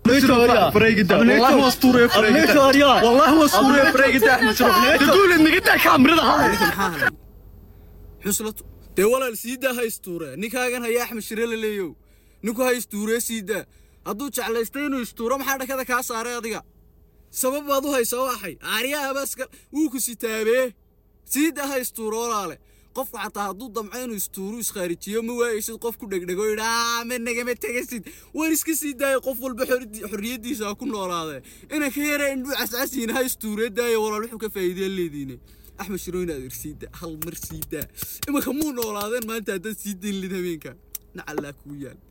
فريق والله هو اسطوري فريق والله هو اسطوري فريق احمد شرف تقول انك انت كاميرا هاي maxaa helay xuslatu dee walaal siidaa ha istuure ninkaagan haya axmed shire la leeyow ninku ha istuuree siidaa hadduu jeclaystay inuu istuuro maxaa dhakada kaa saaray adiga sabab baad u haysaa waxay aaryaha baska wuu ku sitaabee siidaa ha istuuro walaale qofku xataa hadduu damco inuu istuuru iskhaarijiyo ma waayeysid qof ku dhegdhego yidhaa ma nagama tegasid war iska sii daaya qof walba xordi- xorriyaddiisa ha ku noolaadee ina ka yara indhuu cascasiina ha istuuree daaya walaal wuxuu ka faa'iideen leediine axmed shirooyin adeer siidaa hal mar siidaa imanka muu noolaadeen maanta haddaad sii dayn lid habeenka nacallaa kuu yaal